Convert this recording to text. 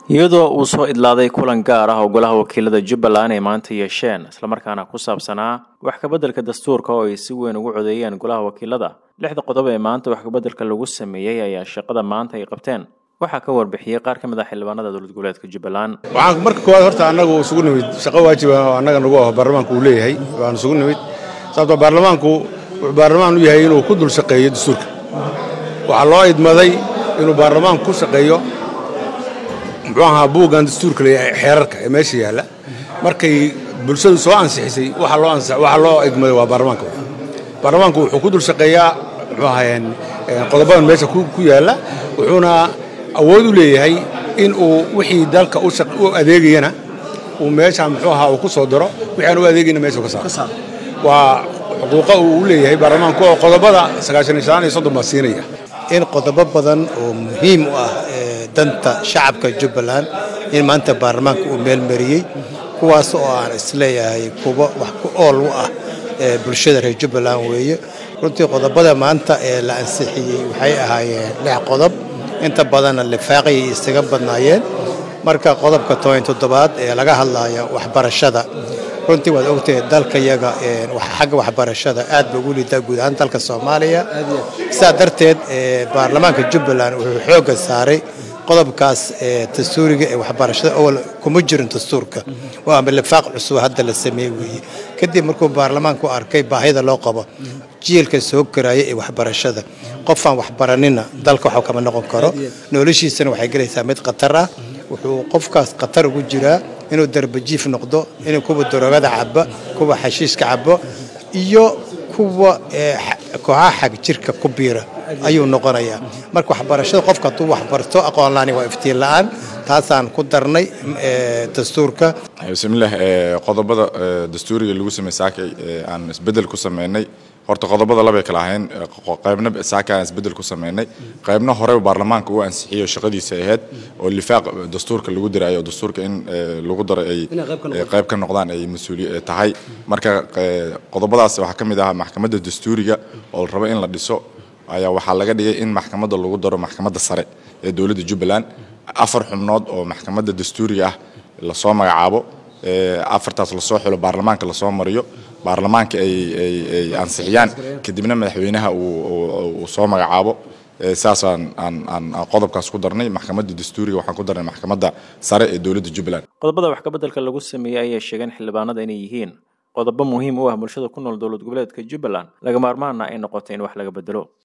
iyadoo uu soo idlaaday kulan gaar ah oo golaha wakiilada jubbaland ay maanta yeesheen islamarkaana ku saabsanaa wax kabeddelka dastuurka oo ay si weyn ugu codeeyeen golaha wakiilada lixda qodob ee maanta wax kabeddelka lagu sameeyey ayaa shaqada maanta ay qabteen waxaa ka warbixiyey qaar ka mid ah xildhibaanada dowlad goboleedka jubbaland waxaan marka koowaad horta annagu isugu nimid shaqo waajiba oo annaga nagu aho baarlamaanku uu leeyahay waan isugu nimid sababtoo baarlamaanku wuxuu baarlamaan u yahay inuu ku dul shaqeeyo dastuurka waxaa loo idmaday inuu baarlamaanku ku shaqeeyo muxuu ahaa buuggan dastuurka leeyahay xeerarka ee meesha yaalla markay bulshadu soo ansixisay waxa loo waxa loo idmaday waa baarlamaanka baarlamaanku wuxuu ku dul shaqeeyaa muxuu ahaayeen qodobadan meesha ku yaalla wuxuuna awood u leeyahay in uu wixii dalka u adeegayana uu meesha muxuu ahaa uu ku soo daro wixii aan u adeegayna meesha ka saaro waa xuquuqa uu u leeyahay baarlamaanku oo qodobada sagaashan iyo shan iyo soddon baa siinaya in qodobo badan oo muhiim u ah danta shacabka jubbaland in maanta baarlamaanka uu meelmariyey kuwaas oo aan isleeyahay kuwa wax ku ool u ah bulshada reer jubbaland weeye runtii qodobada maanta ee la ansixiyey waxay ahaayeen lix qodob inta badanna lifaaqayay isaga badnaayeen marka qodobka toban toddobaad ee laga hadlaya waxbarashada runtii waad ogtahay dalkayaga xagga waxbarashada aad ba ugu liidaa guud ahaan dalka soomaaliya sidaa darteed baarlamaanka jubbaland wuxuu xoogga saaray qodobkaas dastuuriga ee waxbarashada awal kuma jirin dastuurka waa ama lifaaq cusub hadda la sameeye weeye kadib markuu baarlamaanku arkay baahida loo qabo jiilka soo koraya ee waxbarashada qofaan waxbaranina dalka waxba kama noqon karo noloshiisana waxay gelaysaa mid khatar ah wuxuu qofkaas khatar ugu jiraa inuu darbajiif noqdo inuu kuwa daroogada cabo kuwa xashiiska cabo iyo kuwa kooxaha xag jirka ku biira ayuu noqonayaa marka waxbarashada qofka hadduu waxbarto aqoon laani waa iftiin la-aan taasaan ku darnay dastuurka bismillaah qodobada dastuuriga lagu sameeyey saakay aan isbeddel ku sameynay horta qodobada labay kala ahayn qaybna saaka aan isbeddel ku sameynay qaybna hore baarlamaanka uu ansixiyo shaqadiisa ahayd oo lifaaq dastuurka lagu diraayo dastuurka in lagu daro ay qayb ka noqdaan ay mas-uuliy tahay marka qodobadaas waxaa ka mid ahaa maxkamadda dastuuriga oo la rabo in la dhiso ayaa waxaa laga dhigay in maxkamadda lagu daro maxkamadda sare ee dowladda jubbaland afar xubnood oo maxkamadda dastuuriga ah lasoo magacaabo afartaas lasoo xilo baarlamaanka lasoo mariyo baarlamaanka ay ansixiyaan kadibna madaxweynaha uu soo magacaabo saasaan aan qodobkaas ku darnay maxkamadda dastuuriga waxaan ku darnay maxkamadda sare ee dowladda jubbaland qodobada wax kabeddelka lagu sameeyey ayaa sheegeen xildhibaanada inay yihiin qodobo muhiim u ah bulshada ku nool dowlad goboleedka jubbaland laga maarmaana ay noqotay in wax laga bedelo